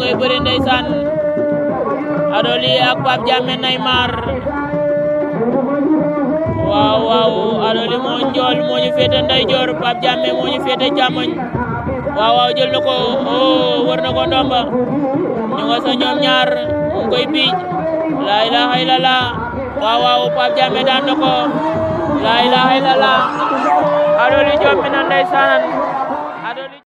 ngi bëri ndeysaan Adoli ak Pape Diame Neymar waaw waaw Adoli moo njool moo ñu féete ndeyjoor Pape Diame moo ñu féete càmmoñ waaw waaw jël na ko oh war na ko ndomba ñu nga sa ñoom ñaar mu ngi koy biij laa ilaha illallah waaw waaw Pape Diame daan na ko laa ilaha illallah Adoli jommi na ndeysaan